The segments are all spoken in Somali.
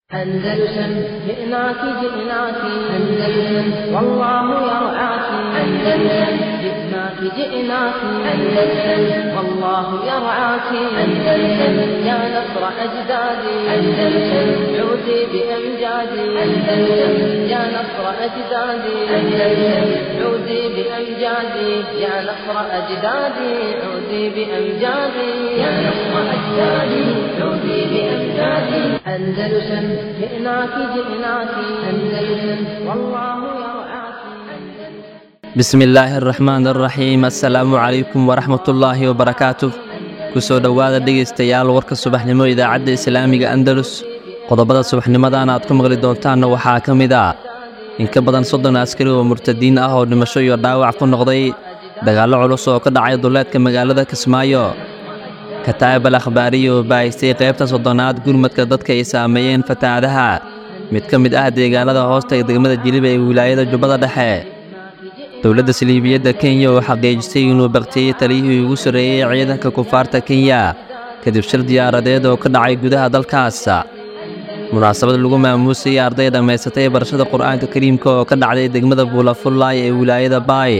أندلسن جئناك جئناك أندلسن والله يرعاك أندلسن جئناك جئناك أندلسن والله يرعاك أندلسن يا نصر أجدادي أندلسن عودي بأمجادي أندلسن يا نصر أجدادي أندلسن عودي بأمجادي يا نصر أجدادي عودي بأمجادي يا نصر أجدادي عودي بأمجادي أندلسن جئناك جئناك أندلسن والله يرعاك bismi illaahi araxmaan araxiim assalaamu calaykum waraxmatullaahi wabarakaatu kusoo dhowaada dhegaystayaal warka subaxnimo idaacadda islaamiga andalus qodobada subaxnimadan aad ku maqli doontaanna waxaa ka mid ah in ka badan soddon askari oo murtadiin ah oo dhimasho iyo dhaawac ku noqday dagaallo culus oo ka dhacay duleedka magaalada kismaayo kataa'ib al akhbaariya oo baahisay qaybta soddonaad gurmadka dadka ay saameeyeen fatahaadaha mid ka mid ah deegaanada hoosta degmada jiliba ee wilaayada jubbada dhexe dowladda saliibiyadda kenya oo xaqiijisay inuu baktiyey taliyihii ugu sarreeyey ciidanka kufaarta kenya kadib shir diyaaradeed oo ka dhacay gudaha dalkaas munaasabad lagu maamuusayay arday dhammaysatay barashada qur'aanka kariimka oo ka dhacday degmada buulafullaay ee wilaayada baay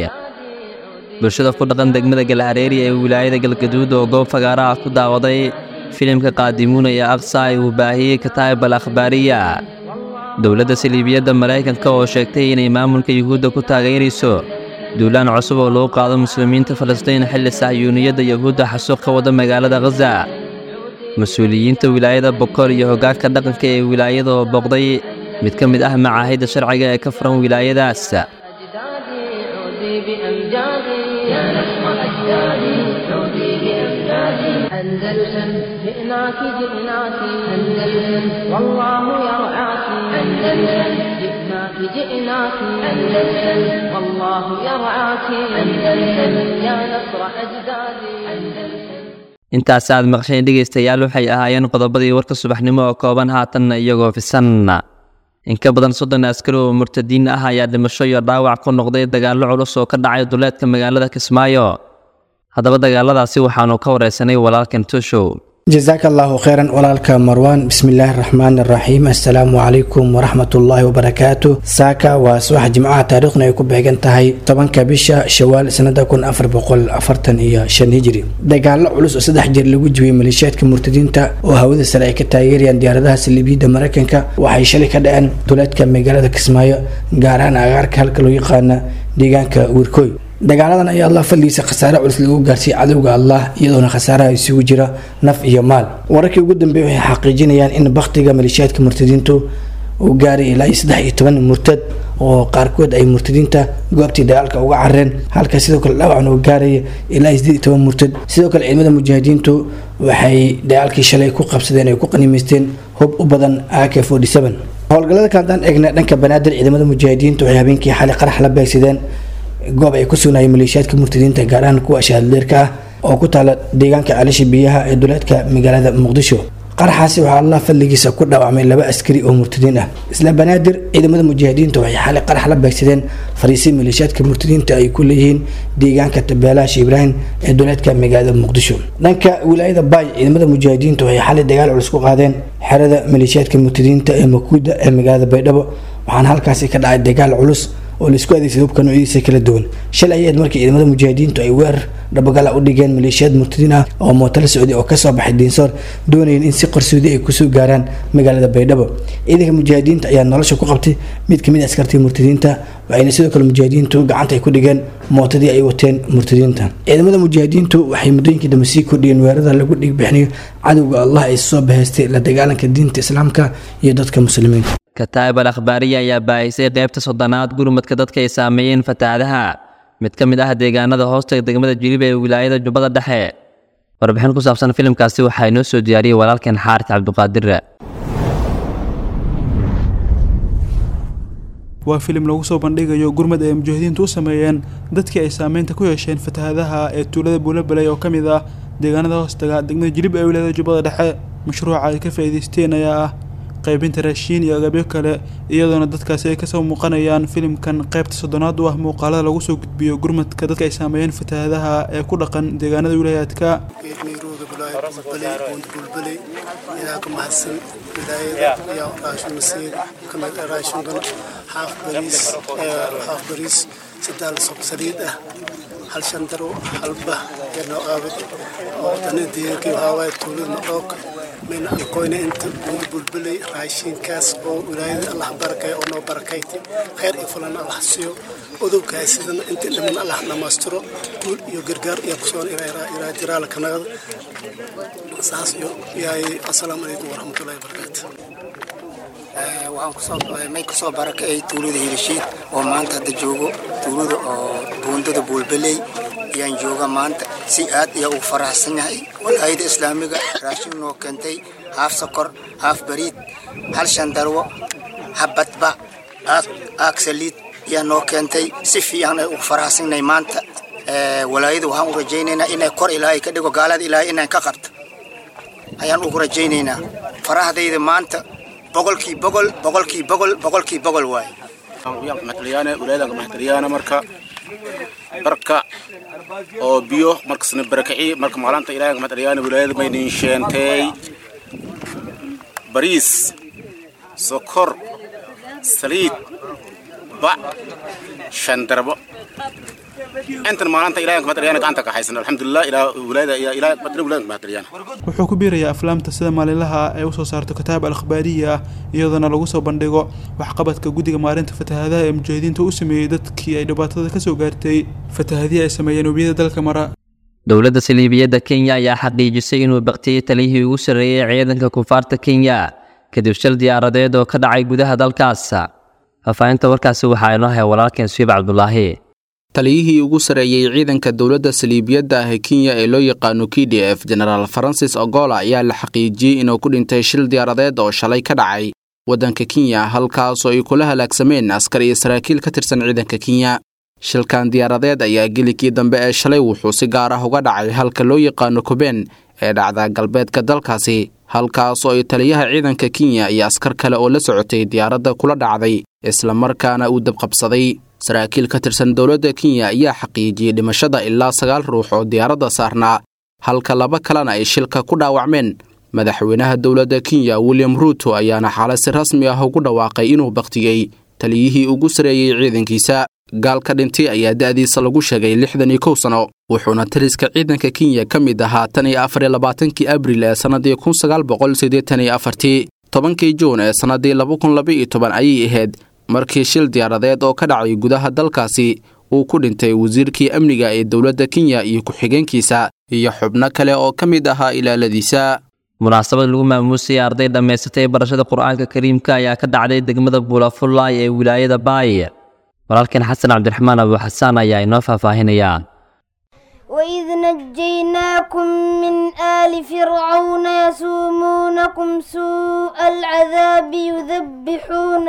bulshada ku dhaqan degmada galhareeri ee wilaayada galgaduud oo goob fagaaraha ku daawaday filimka qaadimuuna ee aqsa ee uu baahiyey kataa'ib al akhbaariya dowladda saliibiyadda maraykanka oo sheegtay inay maamulka yuhuudda ku taageerayso duulaan cusub oo lagu qaado muslimiinta falastiin xilli sahyuuniyadda yuhuudda xasuuq ka wada magaalada khaza mas-uuliyiinta wilaayada bokool iyo hoggaanka dhaqanka ee wilaayada oo booqday mid ka mid ah macaahidda sharciga ee ka furan wilaayadaas أجدادي عودي بأمجادي يا نصر أجدادي عودي بأمجادي أندلسن جئناك جئناك أندلسن والله يرعاك أندلسن جئناك جئناك أندلسن والله يرعاك أندلسن يا نصر أجدادي أندلسن intaas aad maqsheen dhegaystayaal waxay ahaayeen qodobadii warka subaxnimo oo kooban haatanna iyagoo fisan in ka badan soddon askari oo murtadiin ah ayaa dhimasho iyo dhaawac ku noqday dagaallo culus oo ka dhacay duleedka magaalada kismaayo haddaba dagaaladaasi waxaanu ka wareysanay walaalkan toshow jasaaka allahu kheyran walaalka marwaan bismillaahi raxmaani raxiim assalaamu calaykum waraxmatullaahi wabarakaatu saaka waa subax jimcaha taariikhna ay ku beegan tahay tobanka bisha shawaal sanada kun afar boqol afartan iyo shan hijri dagaallo culus oo saddex jeer lagu jibiyey maleeshiyaadka murtadiinta oo hawada sare ay ka taageerayaan diyaaradaha saliibiyadda mareykanka waxay shalay ka dhaceen duleedka magaalada kismaayo gaar ahaan agaarka halka loo yaqaana deegaanka wirkooy dagaaladan ayaa allah fadligiisa khasaare culus lagu gaarsiiyey cadowga allah iyadoona khasaaraha isugu jira naf iyo maal wararkii ugu dambeeyay waxay xaqiijinayaan in baktiga maleeshiyaadka murtadiintu uu gaaray ilaa iyo saddex iyo toban murtad oo qaarkood ay murtadiinta goobtii dagaalka uga careen halka sidoo kale dhaawacna uu gaaraya ilaa iyo sideed iyo toban murtad sidoo kale ciidamada mujaahidiintu waxay dagaalkii shalay ku qabsadeen ay ku qanimaysteen hub u badan ak forty seven howlgallada kale haddaan eegna dhanka banaadir ciidamada mujaahidiintu waxay habeenkii xalay qarax la beegsadeen goob ay ku sugnaayeen maleeshiyaadka murtadiinta gaar ahaan kuwa shahaadleerka ah oo ku taala deegaanka ceelasha biyaha ee duleedka magaalada muqdisho qaraxaasi waxaa allah fadligiisa ku dhaawacmay laba askari oo murtadiin ah isla banaadir ciidamada mujaahidiinta waxay xalay qarax la beegsadeen fariisii maleeshiyaadka murtadiinta ay ku leeyihiin deegaanka tabeelaha sheh ibraahim ee duleedka magaalada muqdisho dhanka wilaayada baay ciidamada mujaahidiinta waxay xalay dagaal culus ku qaadeen xerada maleeshiyaadka murtadiinta ee makuuda ee magaalada baydhabo waxaana halkaasi ka dhacay dagaal culus oo laisku adeegsaday hubka noocyadiisa kala duwan shalay ayaed markii ciidamada mujaahidiintu ay weerar dhabagala u dhigeen maleeshiyaad murtadiin ah oo mootala socday oo kasoo baxay diinsoor doonayeen in si qarsoodi ay kusoo gaaraan magaalada baydhabo ciidanka mujaahidiinta ayaa nolosha ku qabtay mid kamid askartii murtadiinta waxayna sidoo kale mujaahidiintu gacanta ay ku dhigeen mootadii ay wateen murtadiinta ciidamada mujaahidiintu waxay muddooyinkii dambe sii kordhiyeen weerarada lagu dhigbixinayo cadowga allah ay soo bahaystay la dagaalanka diinta islaamka iyo dadka muslimiinta kataa'ib al akhbaariya ayaa baahisay qaybta soddonaad gurmadka dadka ay saameeyeen fatahaadaha mid ka mid ah deegaanada hoosta degmada jiliba ee wilaayada jubbada dhexe warbixin ku saabsan filimkaasi waxaa inoo soo diyaariyey walaalkan xaaris cabdiqaadire waa filim lagu soo bandhigayo gurmad ay mujaahidiintu u sameeyeen dadkii ay saameynta ku yeesheen fatahaadaha ee tuulada buulabaley oo ka mid ah deegaanada hoostaga degmada jilib ee wilaayada jubbada dhexe mashruuca ay ka faa'iidaysteen ayaa ah qaybinta raashiin iyo agabyo kale iyadoona dadkaasi ay kasoo muuqanayaan filimkan qaybta soddonaad u ah muuqaalada lagu soo gudbiyo gurmadka dadka ay saameeyeen fatahaadaha ee ku dhaqan deegaanada wilaayaadka waaye bulbaley buund bulbaley yaa ka mahadsan wilaayada yaa raashin masiir kamid raashinkan xaaf bariis xaaf bariis saddaal sob saliid ah hal shan daro halba yarnoo aabad oo dana deegankii waxaa waaye tuulada madhoog mayna ankoyna inta buund bulbaley raashinkaas oo wilaayada allah barakay oo noo barakayti khayr iyo fulan allah siiyo odowkaas sidana inta dhiman allah dhamaystiro guul iyo gargaar iyo kusoon ilaa jiraala kanagada saas iyo yaay assalaamu calaykum waraxmatullahi wabarakaatu waxaan kusoo may kusoo barakacay tuulada hilishiid oo maanta hadda joogo tuulada oo buundada buulbaley ayaan jooga maanta si aad ayaa ugu faraxsan yahay walaayada islaamiga raashin noo keentay haaf sokor haaf bariid hal shan darwo habadba aag saliid ayaa noo keentay si fiican ay ugu faraxsannahay maanta walaayada waxaan u rajaynaynaa inay kor ilaahay ka dhigo gaalada ilaahay inaan ka qabto ayaan ugu rajaynaynaa farahdayda maanta boqolkii boqol boqolkii boqol boqolkii boqol waaye maxtaliyaane wilaayada maxtaliyaane marka barka oo biyo markasna barakaci marka maalinta ilaahay maxtaliyaane wilaayada maynin sheentay bariis sokor saliid bac shan darbo intan maalinta ilaahay maxtaliyaane gacanta ka haysan alxamdulilah ilaa wilaayada ilaa wilaayada maxtaliyaane wuxuu ku biirayaa aflaamta sida maalinlaha ay usoo saarto kitaab al akhbaariya ah iyadoona lagu soo bandhigo waxqabadka guddiga maalinta fatahaadaha ee mujaahidiinta u sameeyey dadkii ay dhibaatada ka soo gaartay fatahadihii ay sameeyeen webiyada dalka mara dowladda saliibiyadda kenya ayaa xaqiijisay inuu baktiyey taliyihii ugu sarreeyey ciidanka kufaarta kenya kadib shil diyaaradeed oo ka dhacay gudaha dalkaas faahfaahinta warkaasi waxaa inoo hay walaalkeen suiib cabdulaahi taliyihii ugu sarreeyey ciidanka dowladda saliibiyadda ah ee kenya ee loo yaqaano k d f genaraal farancis ogola ayaa la xaqiijiyey inuu ku dhintay shil diyaaradeed oo shalay ka dhacay waddanka kenya halkaasoo ay kula halaagsameen askar iyo saraakiil ka tirsan ciidanka kenya shilkan diyaaradeed ayaa gelikii dambe ee shalay wuxuu si gaar ah uga dhacay halka loo yaqaano kuben ee dhacda galbeedka dalkaasi halkaasoo ay taliyaha ciidanka kenya iyo askar kale oo la socotay diyaaradda kula dhacday islamarkaana uu dabqabsaday saraakiil ka tirsan dowladda kenya ayaa xaqiijiyey dhimashada ilaa sagaal ruux oo diyaaradda saarnaa halka laba kalena ay shilka ku dhaawacmeen madaxweynaha dowladda kenya william ruuto ayaana xaalad si rasmi ah ugu dhawaaqay inuu baktiyey taliyihii ugu sareeyey ciidankiisa gaalka dhintay ayaa da'diisa lagu sheegay lixdan iyo kow sano wuxuuna taliska ciidanka kenya ka mid ahaa tan iyo afar iyo labaatankii abril ee sannadii kun sagaal boqol siddeetan iyo afartii tobankii juun ee sannadii laba kun laba iyo toban ayay ahayd markii shil diyaaradeed oo ka dhacay gudaha dalkaasi uu ku dhintay wasiirkii amniga ee dowladda kenya iyo ku-xigeenkiisa iyo xubno kale oo ka mid ahaa ilaaladiisa munaasabad lagu maamuusayay arday dhammaysatay barashada qur-aanka kariimka ayaa ka dhacday degmada buulafullaay ee wilaayada baay walaalkeen xasan cabdiraxmaan abu xasaan ayaa inoo faahfaahinaya وإذ نجيناكم من آل فرعون يسومونكم سوء العذاب يذبحون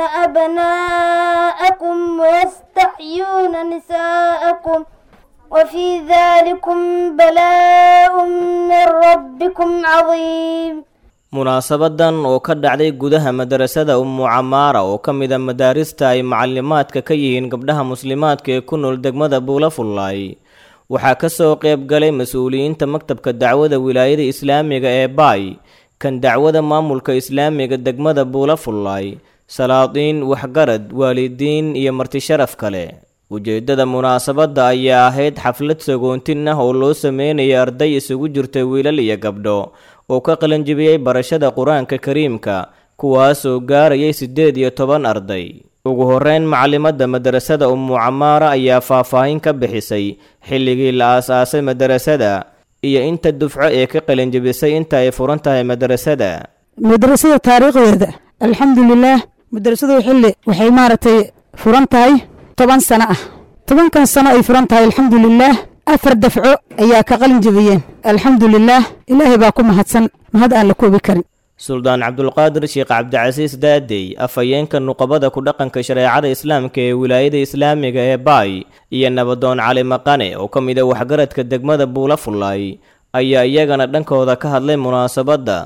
أبناءكم ويستحيون نساءكم وفي ذلكم بلاء من ربكم عظيم munaasabadan oo ka dhacday gudaha madarasada ummu camaara oo ka mid a madaarista ay macalimaadka ka yihiin gabdhaha muslimaadka ee ku nool degmada buulafullaay waxaa ka soo qayb galay mas-uuliyiinta maktabka dacwada wilaayada islaamiga ee baay kan dacwada maamulka islaamiga degmada buulafullaay salaadiin waxgarad waalidiin iyo martisharaf kale ujeeddada munaasabadda ayaa ahayd xaflad sagoontin ah oo loo sameynaya arday isugu jirta wiilal iyo gabdho oo ka qalanjibiyey barashada qur-aanka kariimka kuwaasoo gaarayay siddeed iyo toban arday ugu horreyn macalimadda madarasada ummu camaara ayaa faahfaahin ka bixisay xilligii la aas-aasay madarasada iyo inta dufco ee ka qalinjibisay inta ay furan tahay madarasada madrasada taariikhdeeda alxamdulilaah madrasadu xilli waxay maaragtay furan tahay toban sano ah tobankan sano ay furan tahay alxamdulilaah afar dafco ayaa ka qalin jebiyeen alxamdulilaah ilaahay baa ku mahadsan mahad aan la koobi karin suldaan cabdulqaadir sheekh cabdicasiis daadey afhayeenka nuqabada ku dhaqanka shareecada islaamka ee wilaayada islaamiga ee baay iyo nabadoon cali maqane oo ka mid a waxgaradka degmada buulafullaay ayaa iyagana dhankooda ka hadlay munaasabadda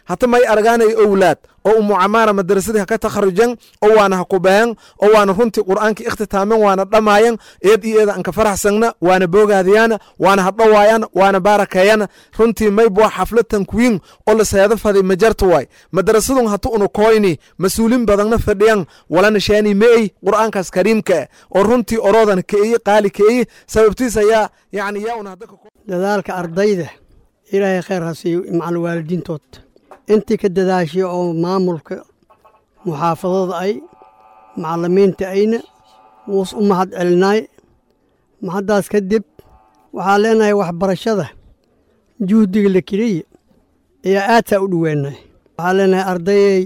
hata may argaanay owlaad oo umu camaara madrasadii haka takharujan oo waana hakubayan oo waana runtii qur'aanka ikhtitaamen waana dhamaayan eed iyo eeda anka faraxsangna waana boogaadiyana waana hadhowaayana waana baarakeeyana runtii maybwa xaflad tankwiin oo la seeda faday majarta waay madrasadun hatu unu koyni mas-uulin badanna fadhiyan walana shaani meey qur'aankaas kariimka oo runtii oroodan keeye qaali keeye sababtiis ayaa yani yaa una hadda dadaalka ardayda ilaahay khayr ha siiyo macal waalidiintood intii ka dadaashay oo maamulka muxaafadada ay macalimiinta ayna wuus u mahad celinaay mahaddaas kadib waxaa leenahay waxbarashada juhdiga la keliya ayaa aadsaa u dhoweenay waxaa leenahay ardayey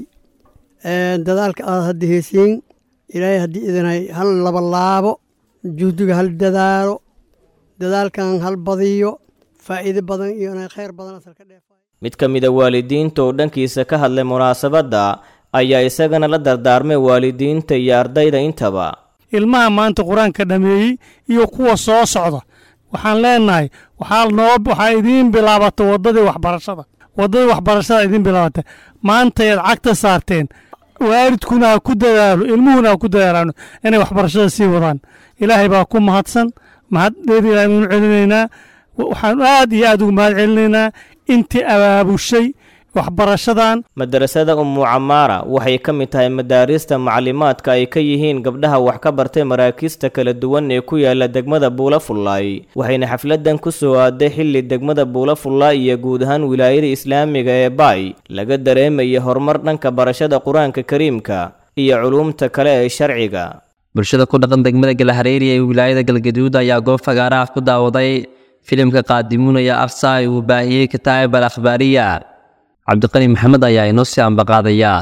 dadaalka aad hadda heesiin ilaahay haddii idinay hal laba laabo juhdiga hal dadaalo dadaalkan hal badiyo faa'iido badan iyo khayr badan asal ka dheef mid ka mid a waalidiinta oo dhankiisa ka hadlay munaasabadda ayaa isagana la dardaarmay waalidiinta iyo ardayda intaba ilmaha maanta qur-aanka dhameeyey iyo kuwa soo socda waxaan leenahay waxaa noo waxaa idiin bilaabata waddadii waxbarashada waddadii waxbarashada idiin bilaabata maantayaad cagta saarteen waalidkuna ha ku dadaalo ilmuhuna ha ku dadaalaano inay waxbarashada sii wadaan ilaahay baa ku mahadsan mahad dheer ilahay baynu celinaynaa waxaan aad iyo aad ugu mahad celinaynaa intii abaabushay waxbarashadan madarasada ummu camaara waxay ka mid tahay madaarista maclimaadka ay ka yihiin gabdhaha wax ka bartay maraakiista kala duwan ee ku yaala degmada buulafullaay waxayna xafladan ku soo aaday xilli degmada buulafullaay iyo guud ahaan wilaayada islaamiga ee baay laga dareemaya horumar dhanka barashada qur-aanka kariimka iyo culuumta kale ee sharciga bulshada ku dhaqan degmada galahareeri ee wilaayada galgaduud ayaa goob fagaaraha ku daawaday filimka qaadimunaya afsaay uu baahiyey kitaab al akhbaariya cabdiqani maxamed ayaa inoo sii ambaqaadaya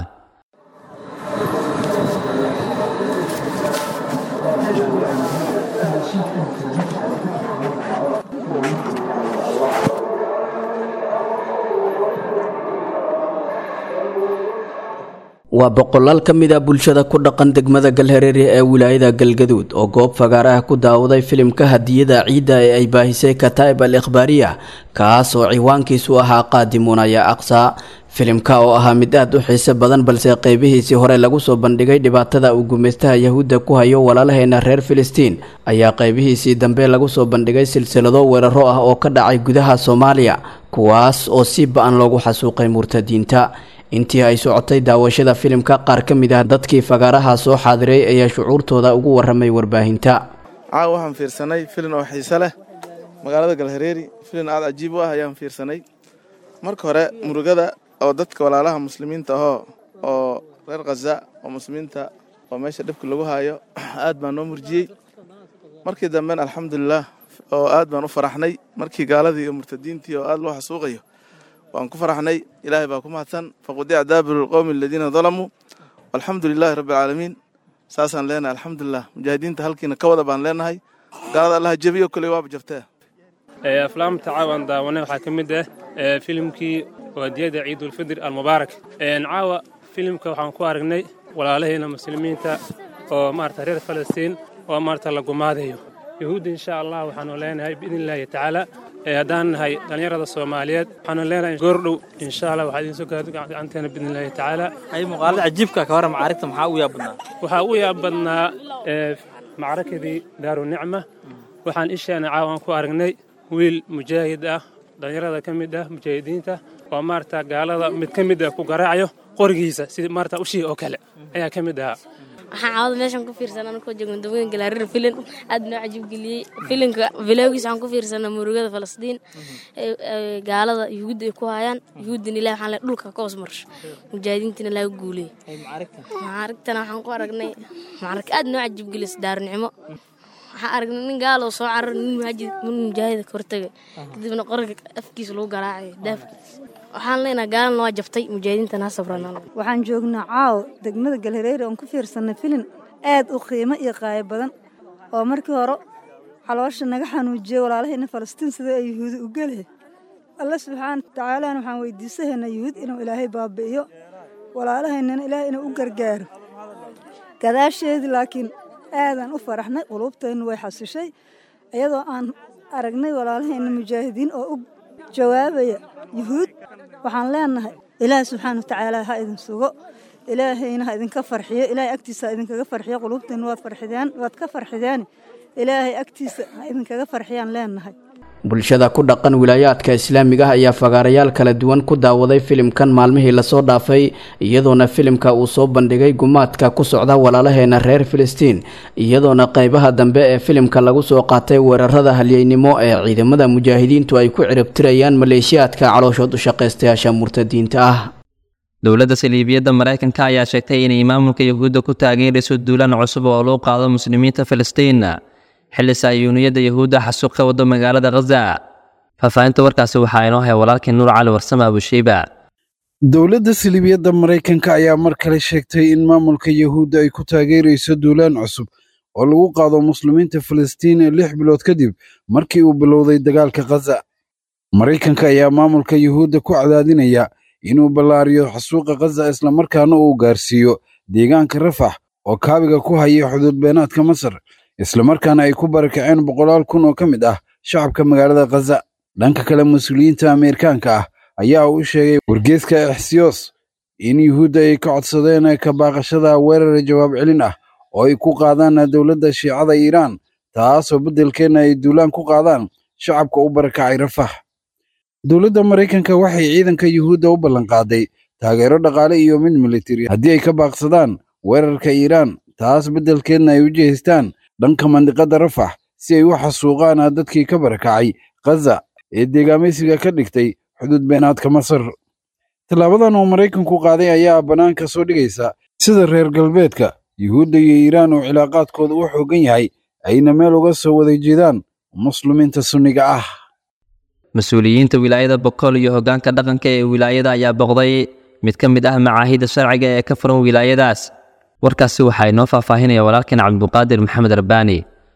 waa boqolaal ka mid ah bulshada ku dhaqan degmada galhareere ee wilaayada galgaduud oo goob fagaaraha ku daawaday filimka hadiyada ciidda ee ay baahisay kataa'ib al ikhbaariya kaas oo ciwaankiisu ahaa qaadimunaya aqsa filimka oo ahaa mid aad u xiise badan balse qeybihiisii hore lagu soo bandhigay dhibaatada uu gumaystaha yahuudda ku hayo walaalaheena reer filistiin ayaa qeybihiisii dambe lagu soo bandhigay silsilado weeraro ah oo ka dhacay gudaha soomaaliya kuwaas oo si ba-an loogu xasuuqay murtadiinta intii ay socotay daawashada filimka qaar ka mid ah dadkii fagaaraha soo xaadiray ayaa shucuurtooda ugu waramay warbaahinta caawa waxaan fiirsanay filin oo xiise leh magaalada galhareeri filin aad cajiib u ah ayaan fiirsanay marka hore murugada oo dadka walaalaha muslimiinta ahoo oo reer khaza oo muslimiinta oo meesha dhibka lagu haayo aad baan noo murjiyey markii dambena alxamdulilah oo aad baan u faraxnay markii gaaladii iyo murtadiintii oo aad loo xasuuqayo waan ku faraxnay ilaahay baa ku mahadsan faqudic daabiru lqowmi aladiina dalamuu walxamdu lilaahi rabbi alcaalamiin saasaan leenahay alxamdulilah mujaahidiinta halkiina ka wada baan leenahay gaalada allaha jebiyo koley waaba jabtee aflaamta caawan daawanay waxaa ka mid ah filimkii waadiyada ciidulfidr almubaarak caawa filimka waxaan ku aragnay walaalaheena muslimiinta oo maarata reer falastiin oo maarata la gumaadayo yahuudda insha allah waxaanu leenahay biidn illaahi tacaala haddaan nahay dhallinyarada soomaaliyeed waxaanu leenahay goordhow insha allah waxaa idiin soo gaarto gacanteena biidn illaahi tacaala ay muuqaalada cajiibka ka hore macaarigta maxaa ugu yaab badnaa waxaa ugu yaab badnaa macrakadii daarunicma waxaan isheena caawan ku aragnay wiil mujaahid ah dhallinyarada ka mid ah mujaahidiinta oo maarata gaalada mid ka mid ah ku garaacayo qorigiisa sidii maarata ushii oo kale ayaa ka mid ahaa waxaan caawada meeshan ku fiirsanaa anakoo joogan dawooyin galaarir filin aad noo cajiib geliyey filinka bilowgiisa waxaan ku fiirsanaa murugada falastiin gaalada yuhuudda ay ku hayaan yuhuuddina ilahi waxaan le dhulka ka hoos marsho mujaahidiintina laga guuliyey macaarigtana waxaan ku aragnay macarig aad noo cajiib geliyay daarnicimo waxaan aragnay nin gaal oo soo carar nin muhaajid nin mujaahida ka hortagay kadibna qoranka afkiisa lagu garaacay daafkiisa waxaan leenahay gaalana waa jabtay mujaahidiintana ha sabranaan waxaan joognaa caawo degmada galhareere oon ku fiirsanay filin aad u qiimo iyo qaayo badan oo markii hore xaloosha naga xanuujiyey walaalahayna falastiin sida ay yuhuudi u gelee alle subxaana watacaalana waxaan weydiisanaynaa yuhuud inuu ilaahay baabi'iyo walaalahaynana ilaahay inuu u gargaaro gadaasheedii laakiin aadaan u faraxnay quluubteennu way xasishay iyadoo aan aragnay walaalahayna mujaahidiin oo u jawaabaya yuhuud waxaan leenahay ilaahay subxaana watacaala ha idin sugo ilaahayna ha idinka farxiyo ilaahay agtiisa ha idinkaga farxiyo qulubtiina waad farxideen waad ka farxideen ilaahay agtiisa ha idinkaga farxiyaan leenahay bulshada ku dhaqan wilaayaadka islaamiga ah ayaa fagaarayaal kala duwan ku daawaday filimkan maalmihii lasoo dhaafay iyadoona filimka uu soo bandhigay gumaadka ku socda walaalaheena reer filistiin iyadoona qeybaha dambe ee filimka lagu soo qaatay weerarada halyeynimo ee ciidamada mujaahidiintu ay ku ciribtirayaan maleeshiyaadka calooshood u shaqaystayaasha murtadiinta ah dowladda saliibiyadda maraykanka ayaa sheegtay inay maamulka yahuudda ku taageerayso duulaan cusub oo loo qaado muslimiinta filistiin xilli saayuuniyadda yahuudda xasuuq ka wado magaalada khaza faahfaahinta warkaasi waxaa inoo hay walaalkii nuur cali warsame abusheyba dowladda saliibiyadda maraykanka ayaa mar kale sheegtay in maamulka yahuudda ay ku taageerayso duulaan cusub oo lagu qaado muslimiinta filistiin lix bilood kadib markii uu bilowday dagaalka khaza maraykanka ayaa maamulka yahuudda ku cadaadinaya inuu ballaariyo xasuuqa khaza islamarkaana uu gaarsiiyo deegaanka rafax oo kaabiga ku haya xuduud beenaadka masar islamarkaana ay ku barakaceen boqolaal kun oo ka mid ah shacabka magaalada khaza dhanka kale mas-uuliyiinta ameerikaanka ah ayaa u sheegay wargeeska exsiyos in yuhuudda ay ka codsadeen ka baaqashada weerar jawaab celin ah oo ay ku qaadaan dowladda shiicada iiraan taasoo beddelkeena ay duulaan ku qaadaan shacabka u barakacay rafax dowladda maraykanka waxay ciidanka yuhuudda u ballanqaaday taageero dhaqaale iyo mid militari haddii ay ka baaqsadaan weerarka iiraan taas beddelkeedna ay u jeestaan dhanka mandiqadda rafax si ay u xasuuqaan dadkii ka barakacay khaza ee deegaamaysiga ka dhigtay xuduud beenaadka masar tallaabadan oo maraykanku qaaday ayaa bannaanka soo dhigaysa sida reer galbeedka yuhuudda iyo iiraan oo cilaaqaadkooda u xooggan yahay ayna meel uga soo wada jeedaan muslimiinta sunniga ah mas-uuliyiinta wilaayada bokool iyo hoggaanka dhaqanka ee wilaayada ayaa boqday mid ka mid ah macaahidda sharciga ee ka furan wilaayadaas warkaasi waxaa inoo faahfaahinaya walaalkeen cabdiqaadir maxamed rabbaani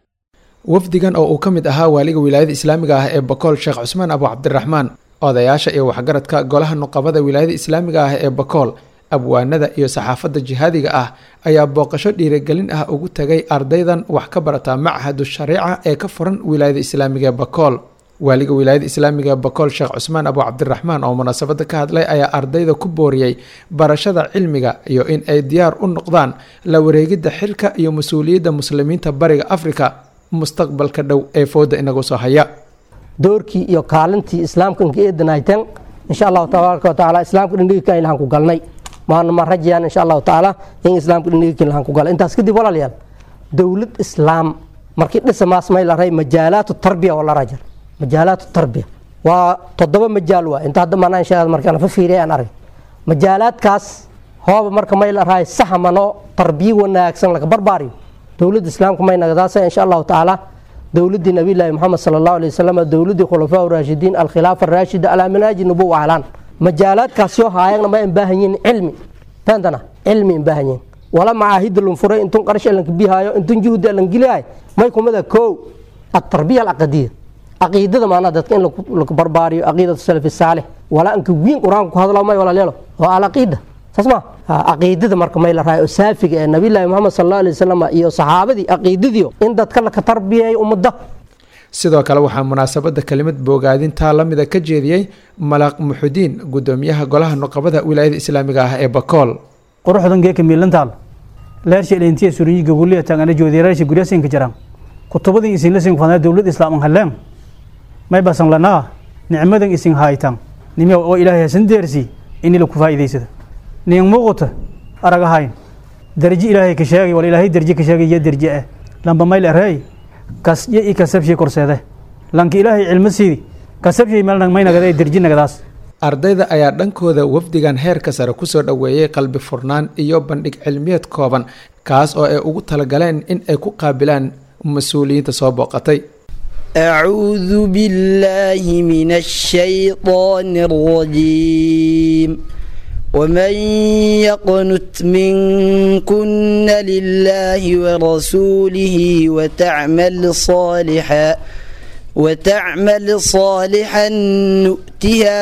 wafdigan oo uu ka mid ahaa waaliga wilaayada islaamiga ah ee bakool sheekh cusmaan abu cabdiraxmaan odayaasha iyo waxgaradka golaha nuqabada wilaayada islaamiga ah ee bakool abwaanada iyo saxaafadda jihaadiga ah ayaa booqasho dhiirigelin ah ugu tagay ardaydan wax ka barata machadu shariica ee ka furan wilaayada islaamiga ee bakool waaliga wilaayada islaamiga ee bakool sheekh cusmaan abu cabdiraxmaan oo munaasabada ka hadlay ayaa ardayda ku booriyey barashada cilmiga iyo in ay diyaar u noqdaan la wareegidda xilka iyo mas-uuliyadda muslimiinta bariga afrika mustaqbalka dhow ee fooda inagu soo haya doorkii iyo kaalintii islaamka inka eedanaytan insha allahu tabaaraka wa tacaala islaamka dhindhigika ilahan ku galnay maana ma rajayaan insha allahu tacaala in islaamka dhindhigika ilahan ku galay intaas kadib walaalayaal dowlad islaam markii dhisamaas may la ray majaalaatu tarbiya oo la rajar majaalaatu tarbiya waa toddoba majaal waa inta hadda maanaa insha markaan fa fiiriya aan arag majaalaadkaas hooba marka may la rahay saxmano tarbiya wanaagsan laga barbaariyo dowladda islaamka may nagadaasa insha allahu tacaala dowladdii nabiyllaahi moxamed sala allahu alay wasalam dowladdii khulafaa raashidiin alkhilaafa araashida alaa manaaji nubuwa ahlaan majaalaadkaas yoo haayagna ma baahan yihin cilmi faantana cilmi baahan yihin wala macaahida lun furay intun qarash elanka bihaayo intun juhdi elan geliyahay may kumada kow atarbiya alcaqadiya caqiidada maanaa dadka in lagu barbaariyo caqiidatu salafi saalix walaa anka wiin qur-aanka ku hadlo may walaaleelo oo alcaqiida saas ma caqiidada marka may la rahay oo saafiga ee nabiyllaahi moxamed sal allahu alay wasalam iyo saxaabadii caqiidadiio in dadka laka tarbiyeeyo ummadda sidoo kale waxaa munaasabada kelimad boogaadintaa lamida ka jeediyey malaaq muxudiin gudoomiyaha golaha nuqabada wilaayada islaamiga ah ee bakool quruxdan geeka miilantaal leersha elintiya suriyiga guliya tangana joodiyareesha guryasinka jiraan kutubadin isinla sin fadnaa dowlad islaam halleen may basan lanaa nicmadan isin haytan nimiya oo ilaahay hasan deersi ini laku faa'iidaysada nin muuqata aragahayn darji ilaahay ka sheegay wal ilaahay darji ka sheegay iyo darji ah lamba mayl arey kasyo i kasabshi korseede lanka ilaahay cilmo siidi kasabshi meel may nagada darji nagadaas ardayda ayaa dhankooda wafdigan heerka sare kusoo dhoweeyey qalbi furnaan iyo bandhig cilmiyeed kooban kaas oo ay ugu talagaleen in ay ku qaabilaan mas-uuliyiinta soo booqatay أعوذ بالله من الشيطان الرجيم ومن يقنت منكن لله ورسوله وتعمل صالحا وتعمل صالحا نؤتها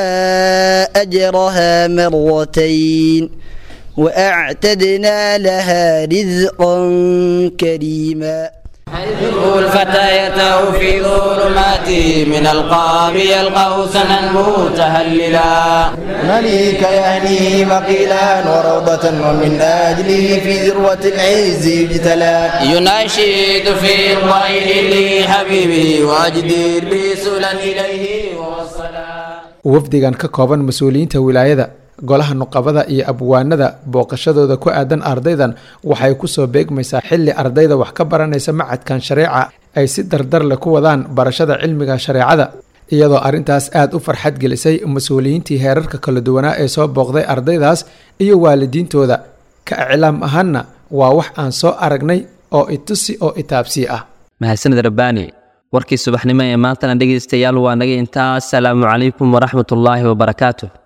أجرها مرتين وأعتدنا لها رزقا كريما الفتى في ظلمات من القاب يلقاه سنا متهللا مليك يهنيه مقيلا وروضة ومن أجله في ذروة العز يجتلى يناشد في الضيل لحبيبي واجدير بسلا إليه ووصلا wafdigan ka kooban mas-uuliyiinta wilaayada golaha nuqabada iyo abwaanada booqashadooda ku aadan ardaydan waxay kusoo beegmaysaa xilli ardayda wax ka baranaysa macadkan shareeca ay si dardar leh ku wadaan barashada cilmiga shareecada iyadoo arrintaas aada u farxad gelisay mas-uuliyiintii heerarka kala duwanaa ee soo booqday ardaydaas iyo waalidiintooda ka iclaam ahaanna waa wax aan soo aragnay oo itusi oo itaabsii ah mahadsanid rabbaani warkii subaxnimo ee maantana dhegaystayaal waa naga intaa asalaamu calaykum waraxmatullaahi wabarakaatuh